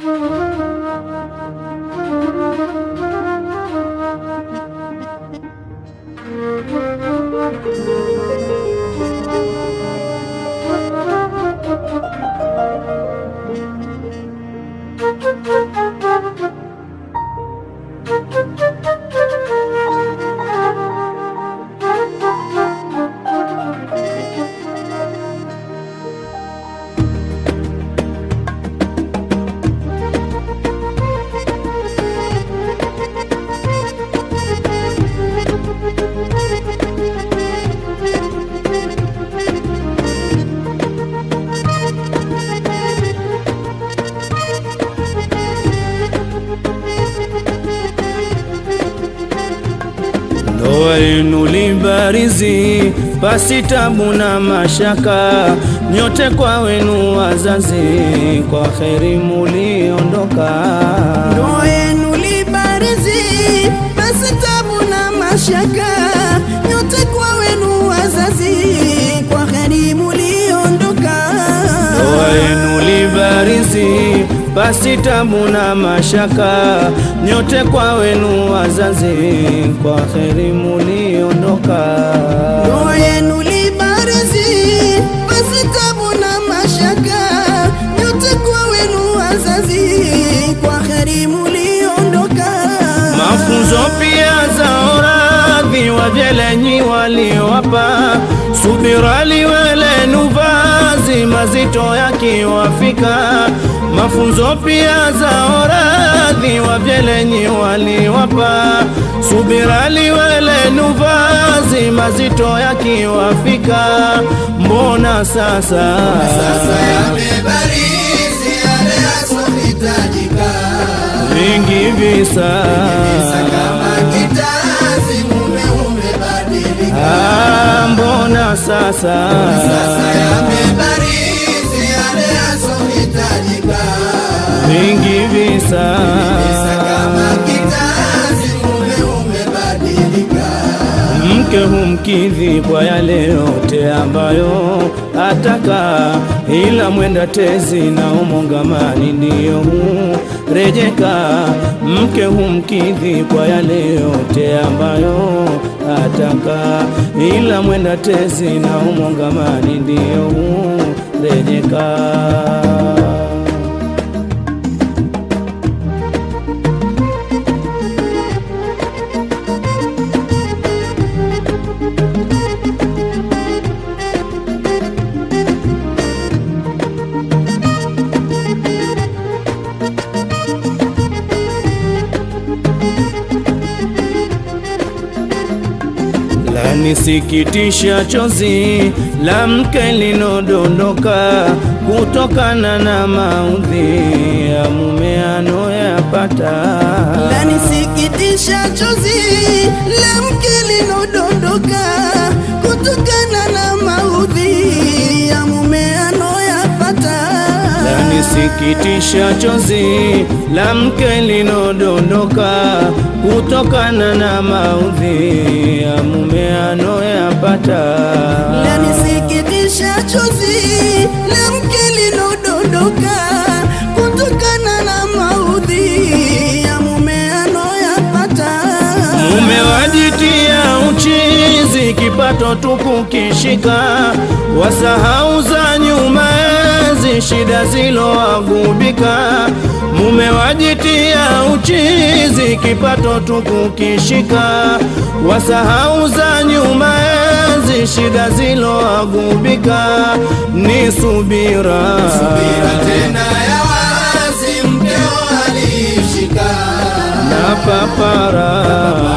Ndoa yenu libarizi, pasi tabu na mashaka, nyote kwa wenu wazazi, kwa kheri muliondoka. Ndoa yenu libarizi, basi tabu na mashaka, nyote kwa wenu wazazi, kwa heri muliondoka. Ndoa yenu libarizi, pasi tabu na mashaka, nyote kwa wenu wazazi, kwa kheri muliondoka. Ndoa yenu libarizi, basi tabu na mashaka, nyote kwa wenu wazazi, kwa heri muliondoka. Mafunzo pia za oradhi wajelenyi waliowapa, subira liwelenu vazi mazito yakiwafika. Mafunzo pia za oradhi wajelenyi waliowapa, subira liwelenu vazi mazito yakiwafika. Mbona sasa, Sasa yamebarizi yale yasohitajika, vingi visa kama kitazi mume umebadilika. Ah, mbona sasa Sasa yamebarizi yale yasohitajika, vingi visa kama kitazi mume umebadilika. mke humkidhi kwa yale yote ambayo ataka, ila mwenda tezi na umongamani ndiyo hurejeka. Mke humkidhi kwa yale yote ambayo ataka, ila mwenda tezi na umongamani ndiyo hurejeka. lanisikitisha chozi la mke linodondoka kutokana na maudhi ya mume anoyapata. Lanisikitisha chozi la mke linodondoka kutokana na maudhi ya mume anoyapata. Lanisikitisha chozi la mke linodondoka kutokana na maudhi ya mume anoyapata. Lanisikitisha chozi la mke linodondoka kutokana na maudhi ya mume anoyapata. Mume wajitia uchizi, kipato tu kukishika, wasahau za nyuma enzi, shida zilowagubika. Mume wajitia uchizi, kipato tu kukishika, wasahau za nyuma enzi, shida zilowagubika. Ni subira, Subira tena ya wazi mkeo alishika na papara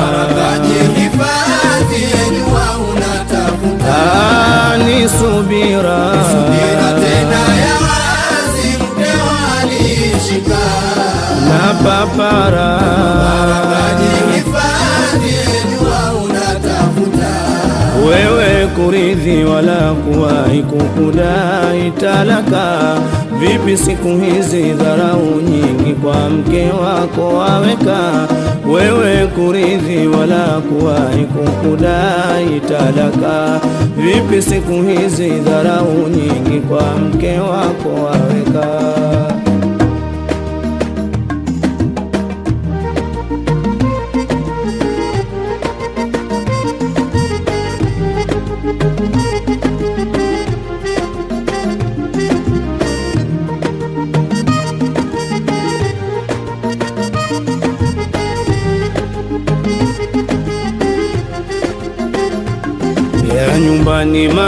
Kajihifadhi jua unatafuta Ah, ni subira Subira tena ya wazi mkeo alishika na papara Kajihifadhi jua unatafuta wewe kuridhi wala kuwahi kukudai talaka. Vipi siku hizi dharau nyingi kwa mke wako waweka, wewe kuridhi wala kuwahi kukudai talaka. Vipi siku hizi dharau nyingi kwa mke wako waweka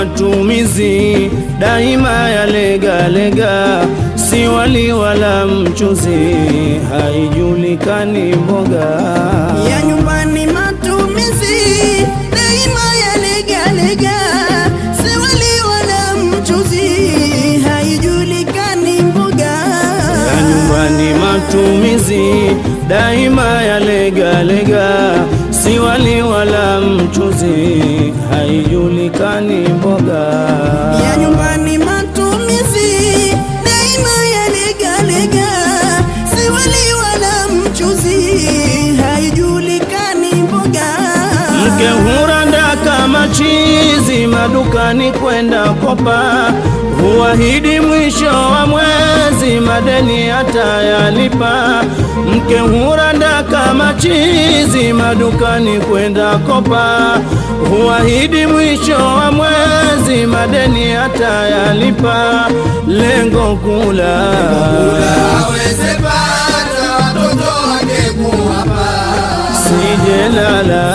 matumizi daima yalegalega, si wali wala mchuzi, haijulikani mboga ya nyumbani matumizi daima yalegalega, si wali wala mchuzi, haijulikani mboga ya nyumbani matumizi daima yalegalega, si wali wala mchuzi, haijulikani mboga ya nyumbani matumizi daima yalegalega, si wali wala mchuzi, haijulikani mboga Mke huranda kama chizi madukani kwenda kopa, huahidi mwisho wa mwezi madeni atayalipa. Mke huranda kama chizi madukani kwenda kopa, huahidi mwisho wa mwezi madeni atayalipa. Lengo kula aweze pata watoto wake kuwapa sijelala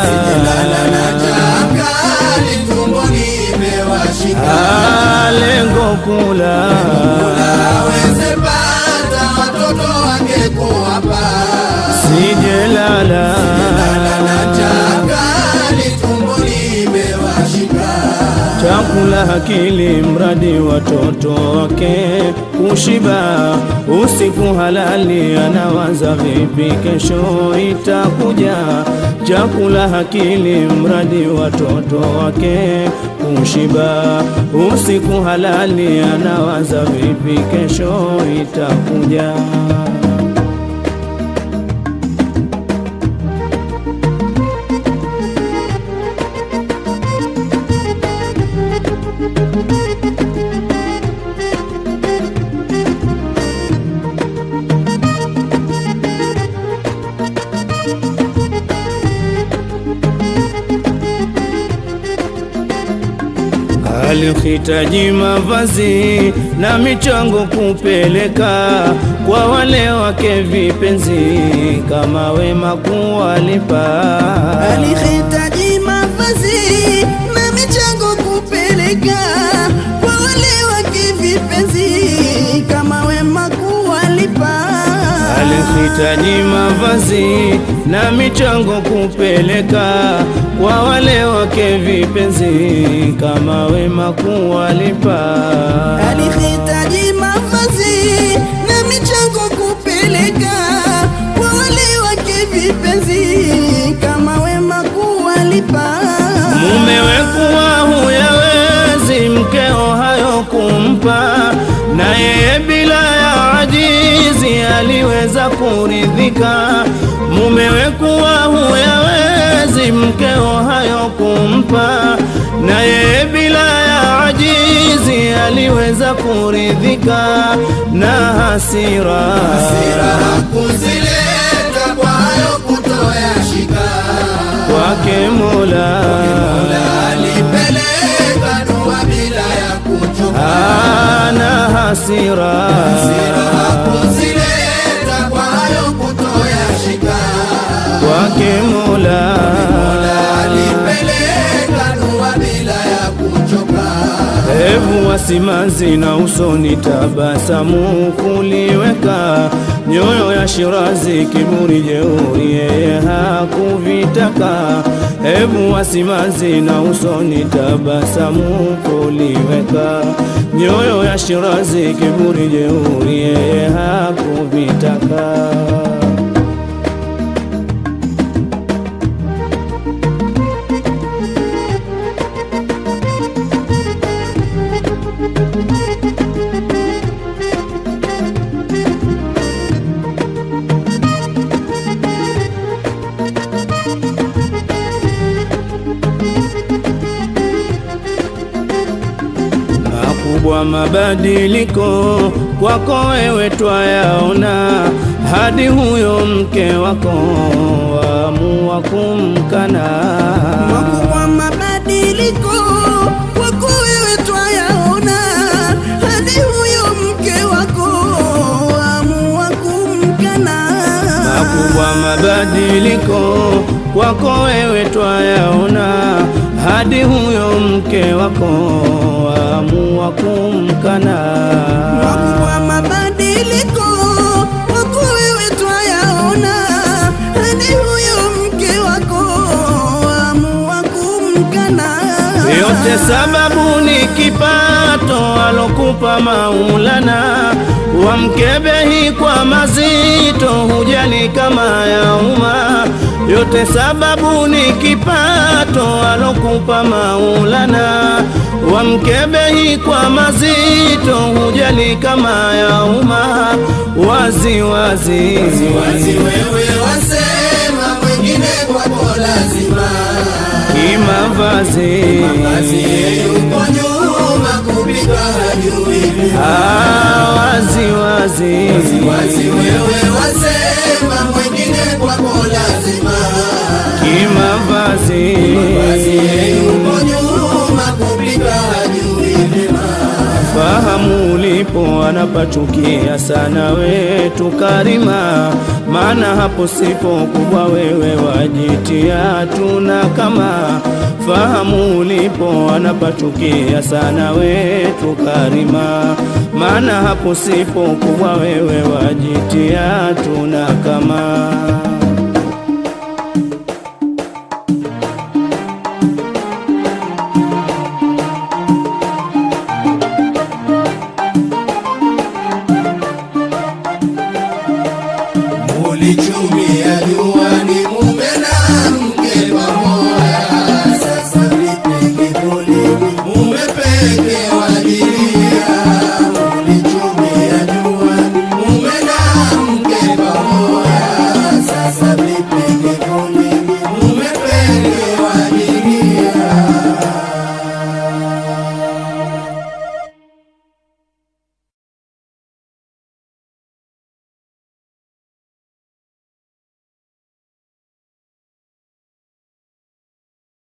Akali tumboni imewashika Ah, lengo kula aweze pata watoto wake kuwapa sijelala Akali tumboni imewashika chakula hakili mradi watoto wake kushiba usiku halali anawaza vipi kesho itakuja chakula hakili mradi watoto wake kushiba usiku halali anawaza vipi kesho itakuja alihitaji mavazi na michango kupeleka kwa wale wake vipenzi, kama wema kuwalipa. alihitaji mavazi na michango kupeleka kwa wale wake vipenzi, kama wema kuwalipa. Alihitaji mavazi na michango kupeleka kwa wale wake vipenzi, kama wema kuwalipa. alihitaji mavazi na michango kupeleka kwa wale wake vipenzi, kama wema kuwalipa. Mumewe kuwa huyawezi mkeo hayo kumpa, na yeye bila ya ajizi aliweza kuridhika. Mumewe kuwa huyawezi mkeo hayo kumpa, na yeye bila ya ajizi aliweza kuridhika na hasira, Hasira kuzileta kwa hayo kutoyashika kwake Mola alipeleka dua bila ya kuchoka ana hasira, kuzileta kwa hayo kutoyashika kwake Mola alipeleka dua bila ya kuchoka hebu wasimanzi na usoni tabasamu kuliweka nyoyo ya Shirazi kiburi jeuri yeye hakuvitaka hebu wasimanzi na usoni tabasamu kuliweka nyoyo ya Shirazi kiburi jeuri yeye hakuvitaka makubwa mabadiliko kwako wewe twayaona, hadi huyo mke wako waamua kumkana. Makubwa mabadiliko kwako wewe twayaona, hadi huyo mke wako amua kumkana. Makubwa mabadiliko kwako wewe twayaona, hadi huyo mke wako amua kumkana. Makubwa mabadiliko wako wewe twayaona, hadi huyo mke wako amua kumkana. Yote sababu ni kipato alokupa Maulana, wamkebehi kwa mazito, hujali kama ya umma. Yote sababu ni kipato alokupa Maulana, wamkebehi kwa mazito, hujali kama ya umma. Wazi wazi, wazi wewe wasema mwingine kwako lazima kimavazi basi yuko nyuma kupika hajui Ah, wazi wazi wazi wewe wasema mwingine kwako lazima kimavazi basi yuko nyuma kupika hajui vyema fahamu ulipo anapachukia sana wetu Karima, maana hapo sipo kubwa wewe wajitia tuna kama fahamu ulipo anapachukia sana wetu Karima, maana hapo sipo kubwa wewe wajitia tuna kama ulichumia